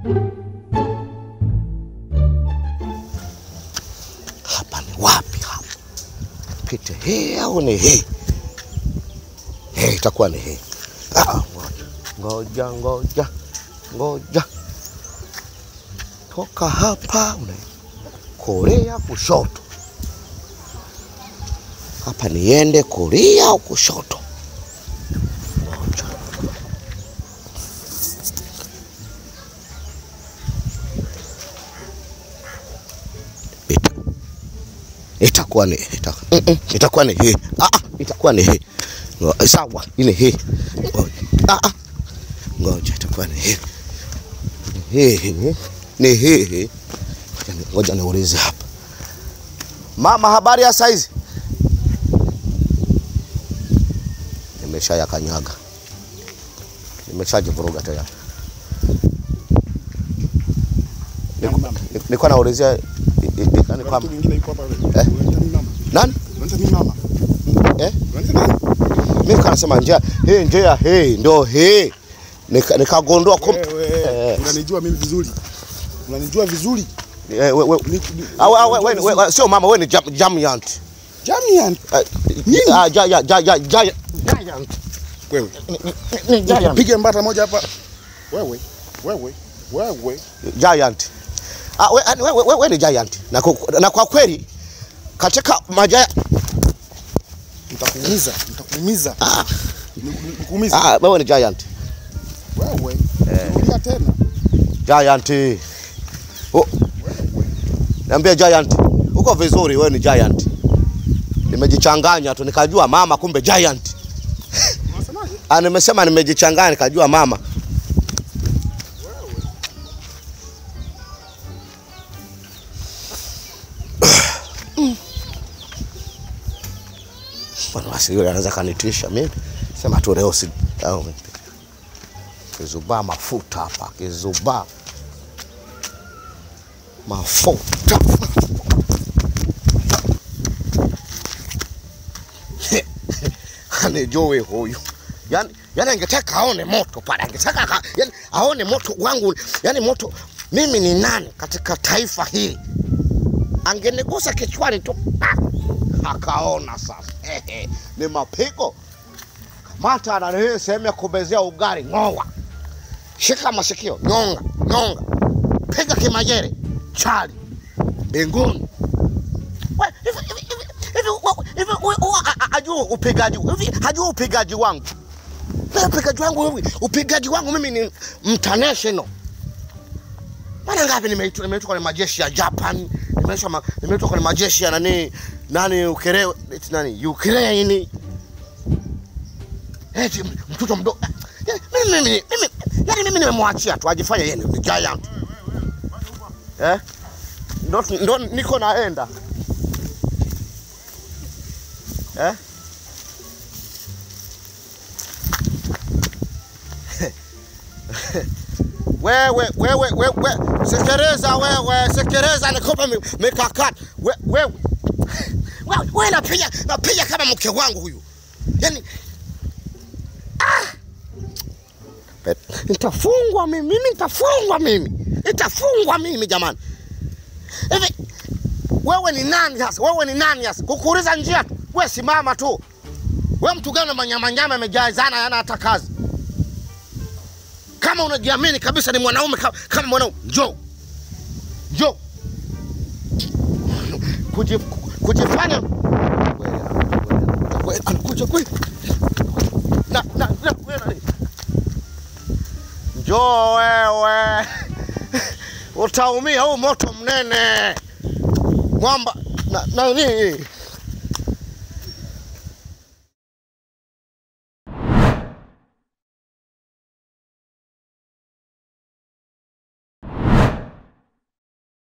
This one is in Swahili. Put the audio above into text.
Hapa ni wapi hapa? Pite hii au ni hii? Hii itakuwa ni hii. Ah, ngoja ngoja ngoja, toka hapa una kulia kushoto. Hapa niende kulia au kushoto? Ngoja. Ita, itakuwa ni ita, mm, mm, itakuwa ni hii. Ah, ah, itakuwa ni hii. Ngo- Sawa, ile hii. Ngoja. Ah, ah. Ngoja itakuwa ni hii. Ni hii. Ni hii. Ngoja ni- Ngoja niulize hapa. Mama, habari ya saizi? Nimesha yakanyaga, nimeshajivuruga tayari. Niku- ni- Nilikuwa naulizia i- i- i- nani kwamba Mtu mwingine yuko hapa. Eh? Unaita nini mama? nani Unaita nini mama? eh? Unaita nini? Mimi kanasema njia hii, njia hii ndo hii, Nika- nikagundua kumbe Wewe, Eh. unanijua mimi vizuri. Unanijua vizuri. eh, we- we- Ni- ni- Ah, we- we- unanijua we- vizuri. we- sio mama, we ni jam- Giant. Jamian. Eh, ah, ja- ja- ja- ja- ja- Giant. Wewe. Ni Giant. Piga mbata moja hapa. Wewe. Wewe. Wewe. Giant. Ah, we, we, we, we, we ni Giant. Na, ku- na kwa kweli katika majaya Nitakuumiza. Nitakuumiza. ah, Ni- ni- Nikuumize. ah, wewe ni Giant. Wewe. Rudia tena. Giant. Oh. Niambia Giant. Uko vizuri wewe ni Giant. Nimejichanganya tu nikajua mama kumbe Giant. Unasemaje? Ah, nimesema nimejichanganya nikajua mama. Bwana basi yule anaweza kanitisha mimi. Sema tu leo si au kizubaa mafuta hapa, kizubaa mafuta. Anijui huyu. Yaani yani angetaka aone moto pale, angetaka aka- yani aone moto wangu, yani moto mimi ni nani katika taifa hili. Angenigusa kichwani tu ah, akaona sasa. Ehe, ni mapigo. Kamata na hii sehemu ya kubezea ugali, ng'oa, shika masikio, nyonga, nyonga, piga kimajere, chali mbinguni. We, hivi- hivi- hivi- hivi wa- hivi we- wa- a- a- ajua upigaji hivi hajua upigaji wangu Mimi upigaji wangu hivi upigaji wangu mimi ni international mara ngapi nimeitwa nimeitwa kwenye majeshi ya Japan nimeitwa ma- nimeitwa kwenye majeshi ya nani nani Ukere eti nani Ukraine eti mtoto mdogo Eh, mimi mimi mimi yani mimi nimemwachia tu ajifanye yeye ni giant eh ndo ndo niko naenda eh? wewe wewe wewe sekereza wewe sekereza nikupe mi- mikakati We- wewe wewe wewe napiga napiga kama mke wangu huyu yani ah! Bet- nitafungwa mimi mimi nitafungwa mimi nitafungwa mimi jamani hivi wewe ni nani sasa? Wewe ni nani sasa? Kukuuliza njia tu. Wewe simama tu. Wewe mtu gani manyamanyama yamejazana yana hata kazi? Kama unajiamini kabisa ni mwanaume kama, kama mwanaume, njoo. Njoo. Kuji, kujifanya Wewe, anakuja kweli. Na na na wewe nani? Njoo wewe. Utaumia huu moto mnene mwamba na nani